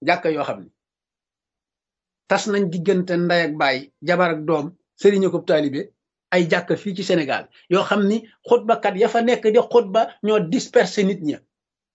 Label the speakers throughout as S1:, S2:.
S1: jàkka yoo xam ne tas nañ diggante ndey ak baay jabar ak doom sëriñ ko taalibe ay jàkka fii ci Sénégal yoo xam ni xutbakat ya fa nekk di xutba ñoo disperser nit ña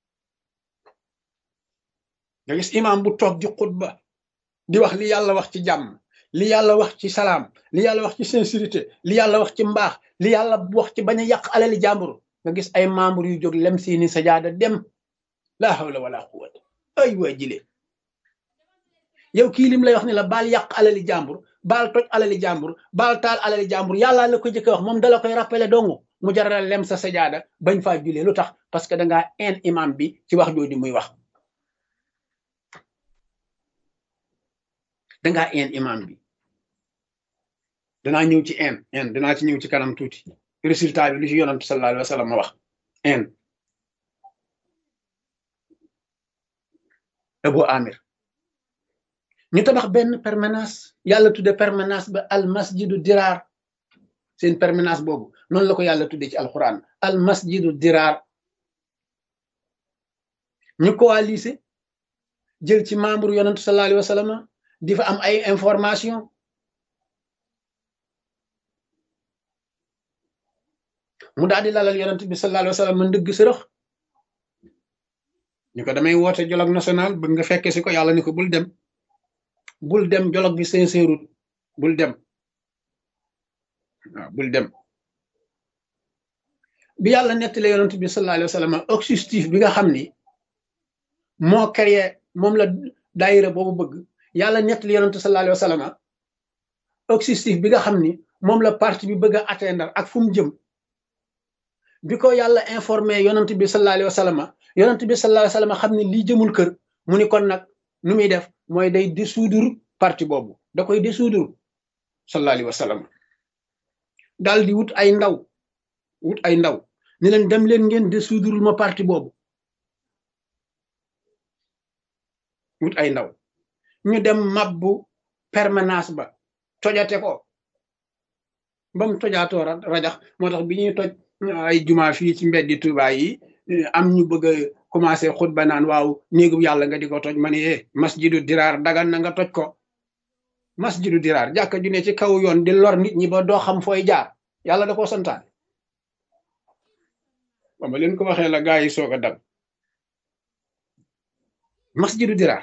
S1: nga gis imam bu toog di xutba di wax li yàlla wax ci jàmm li yàlla wax ci salaam li yàlla wax ci sincérité li yàlla wax ci mbaax li yàlla wax ci bañ a yàq alali jàmbur nga gis ay membre yu jóg lem seeni sajaada dem laa hawla wala quwwata ay waa jile yow kii lim lay wax ni la baal yàq alali jàmbur baal toj alali jàmbur baal taal alali jàmbur yàlla la ko jëkke wax moom dala koy rappelé dongu mu jaral lem sa sajaada bañ faa julee lu tax parce que dangaa en imam bi ci wax jooju muy wax dangaa en imam bi danaa ñëw ci en en danaa ci ñëw ci kanam tuuti résultat bi lu ci yonantu sallallahu alayhi wa sallam ma wax en Abu Amir ñu tabax benn permanence yàlla tudde permanence ba al masjidu diraar seen permanence boobu noonu la ko yàlla tudde ci alquran al masjidu diraar ñu coalisé jël ci membre yonantu sallallahu alayhi wa sallam di fa am ay information mu daal di lalal yonent bi sallallahu alayhi wa sallam ndëgg sërëx ñu ko damay woote dialogue national bëgg nga fekke si ko yàlla ni ko bul dem bul dem dialogue bi sincère bul dem waaw bul dem bi yàlla nettali yonent bi sallallahu alayhi wa sallam objectif bi nga xam ni moo créé moom la daayira boobu bëgg yàlla nettali yonent sallallahu alayhi wa sallam objectif bi nga xam ni moom la parti bi bëgg a atteindre ak fu mu jëm bi ko yàlla informé yonent bi sallallahu alayhi wa sallam yonent bi sallallahu alayhi wa sallam xam ne lii jëmul kër mu ni kon nag nu muy def mooy day dissoudre parti boobu da koy dissoudre sallallahu alayhi wa sallam daal di wut ay ndaw wut ay ndaw ni leen dem leen ngeen dissoudre ma parti boobu wut ay ndaw ñu dem mabbu permanence ba tojate ko ba mu tojaatoo rajax moo tax bi ñuy toj ay juma fii ci mbeddi Tuuba yi am ñu bëgg a commencé xutba naan waaw néegu yàlla nga di ko toj ma ne eh masjidu diraar dagan na nga toj ko masjidu diraar jàkka ju ne ci kaw yoon di lor nit ñi ba doo xam fooy jaar yàlla da koo santaane ba ma leen ko waxee la gaa yi soog a dal masjidu diraar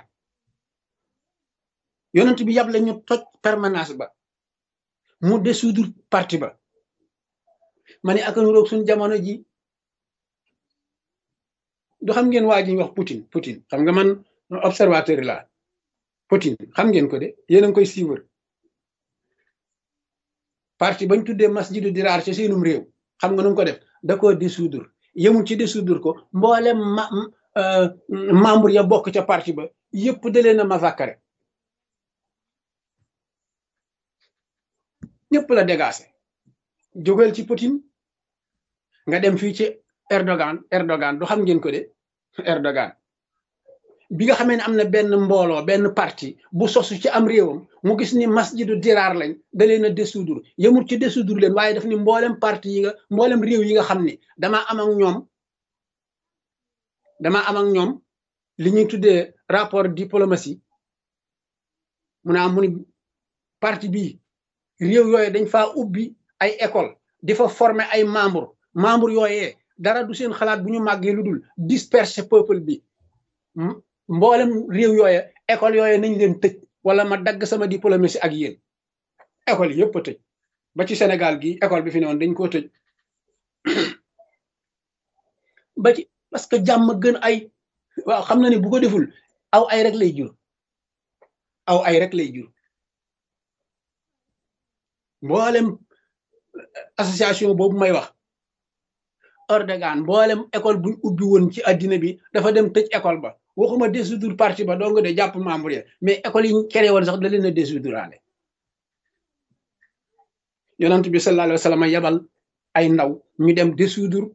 S1: yonent bi yàble ñu toj permanence ba mu dissoudre parti ba ma ne ak nuroog suñ jamono ji du xam ngeen waa ji ñu wax Poutine Poutine xam nga man observateur la Poutine xam ngeen ko de yéen a ngi koy suivre parti bañ tuddee masjidu diraar ci seenum réew xam nga nu mu ko def da koo dissoudre yemul ci dissoudre ko mboolem ma membre ya bokk ca parti ba yëpp da leen a massacré ñëpp la dégagé jógal ci Poutine nga dem fii ci Erdogan Erdogan du xam ngeen ko de Erdogan bi nga xamee ne am na benn mbooloo benn parti bu sosu ci am réewam mu gis ni masjidu diraar lañ da leen a dissoudre yemul ci dissoudre leen waaye daf ni mboolem parti yi nga mboolem réew yi nga xam ni damaa am ak ñoom damaa am ak ñoom li ñuy tuddee rapport diplomatie mu naa mu ni parti bii réew yooyu dañ faa ubbi ay école di fa former ay membre membre yooyee dara du seen xalaat bu ñu màggee lu dul disperser peuple bi mboolem réew yooye école yooye nañ leen tëj wala ma dagg sama diplomatie ak yéen école yi yëpp a tëj ba ci Sénégal gi école bi fi ne woon dañ koo tëj ba ci parce que jàmm gën ay waaw xam na ni bu ko deful aw ay rek lay jur aw ay rek lay jur mboolem association boobu may wax Erdogan mboolem école buñ ubbi woon ci addina bi dafa dem tëj école ba waxuma dissoudre parti ba doo nga de jàpp membre ya mais école yi ñu créé woon sax da leen a dissoudre yonent bi sallallahu alayhi wa sallam yabal ay ndaw ñu dem dissoudre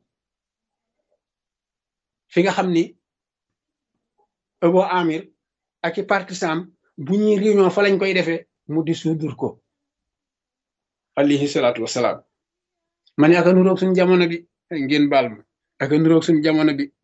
S1: fi nga xam ni Abu Amir ak i partisan bu ñuy réunion fa lañ koy defee mu dissoudre ko alayhi salaatu wasalaam ma ne aka nuroog suñ jamono bi ngeen baal ma aka nuroog suñ jamono bi